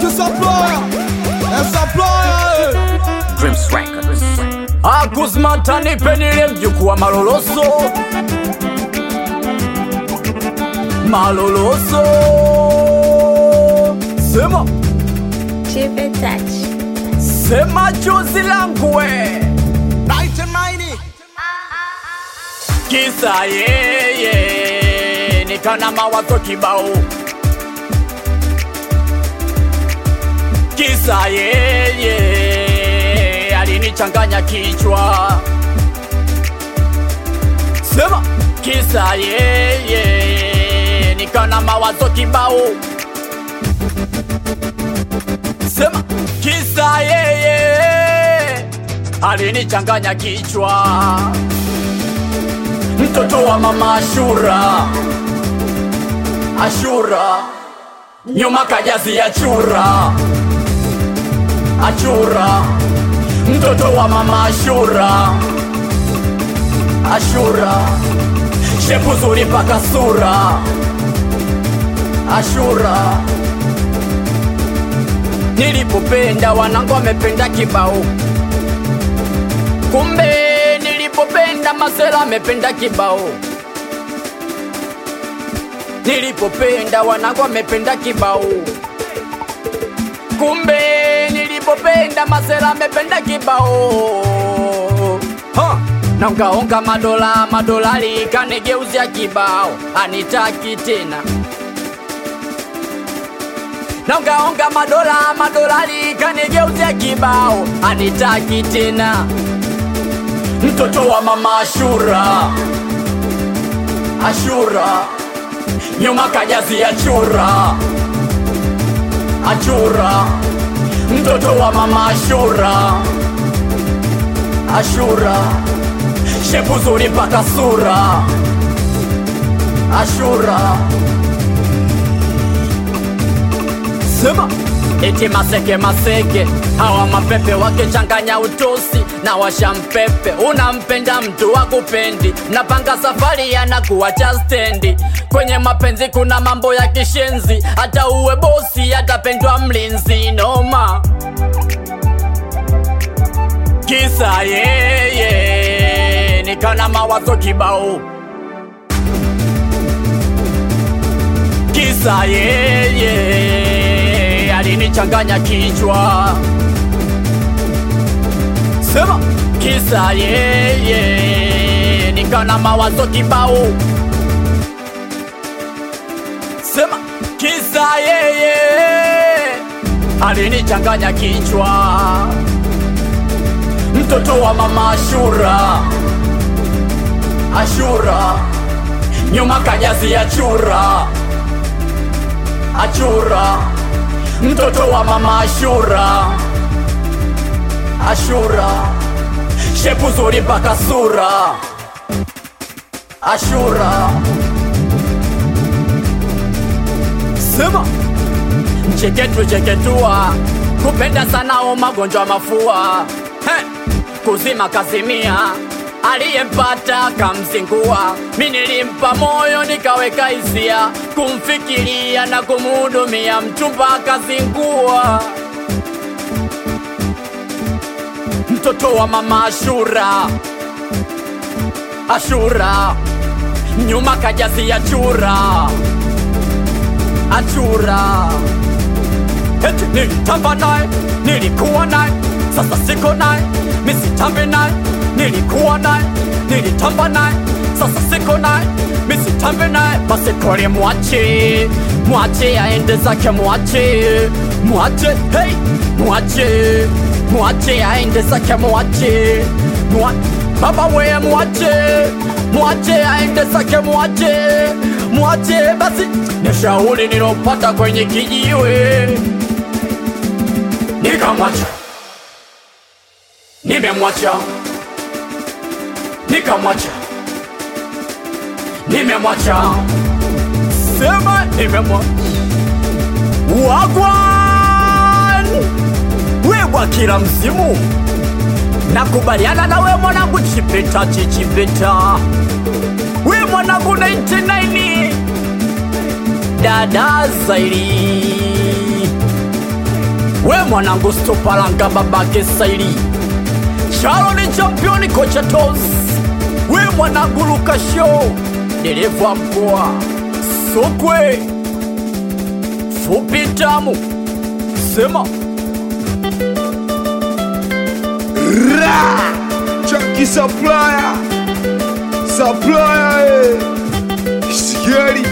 supplier. A supplier. Dreams Records. Akuzmata nipenile mjukuu wa maloloso maloloso sema Chip and touch. sema chozi langu we Night and mighty. kisa yeye nikana mawazo kibao kisa yeye alinichanganya kichwa sema kisa yeye nikana mawazo kibao sema kisa yeye alinichanganya kichwa mtoto wa mama Ashura, Ashura nyuma kajazi ya chura, Achura mtoto wa mama Ashura, Ashura shepu zuri paka sura, Ashura nilipopenda wanangu wamependa kibao kumbe nilipopenda masela amependa kibao nilipopenda wanangu amependa kibao kumbe nilipopenda masela amependa kibao Ha! naungaunga madola madolari kanegeuzia kibao anitaki tena naungaunga madola madolari kanegeuzia kibao anitaki tena mtoto wa mama Ashura, Ashura nyuma kajazi ya chura, Achura mtoto wa mama Ashura, Ashura shepu zuri mpaka sura, Ashura sema eti maseke maseke hawa mapepe wakichanganya utosi na washampepe unampenda mtu wakupendi napanga safari yanakuwacha stendi kwenye mapenzi kuna mambo ya kishenzi hata uwe bosi atapendwa mlinzi noma kisa yeye nikana mawazo kibao kisa yeye alinichanganya kichwa sema kisa yeye nikana mawazo kibao sema kisa yeye alinichanganya kichwa mtoto wa mama Ashura Ashura nyuma kajazi ya chura Achura mtoto wa mama Ashura Ashura shepu zuri mpaka sura Ashura sema mcheketu cheketua kupenda sana o magonjwa mafua He, kuzima kazimia aliyempata kamzingua mi nilimpa moyo nikaweka hisia kumfikiria na kumhudumia mchumba akazingua mtoto wa mama Ashura Ashura nyuma kajazi ya chura Achura eti nilitamba naye nilikuwa naye sasa siko naye misitambe naye nilikuwa naye nilitamba naye sasa siko naye misitambe naye basi kole mwache mwache aende zake mwache mwache hey mwache mwache aende zake mwache Mwa- baba we mwache mwache aende zake mwache mwache basi ni shauri nilopata kwenye kijiwe nikamwacha nimemwacha nikamwacha nimemwacha sema nimemwacha wagwan wegwa kila msimu nakubaliana na we mwanangu chipeta chichipeta we mwanangu 99 dada zairi we mwanangu stopalanga babake saili chalo ni championi kocha tos we mwanangu lukasho dereva mkoa sokwe fupi tamu sema Ra! Chucky supplier. Supplier. eh. Shigeri.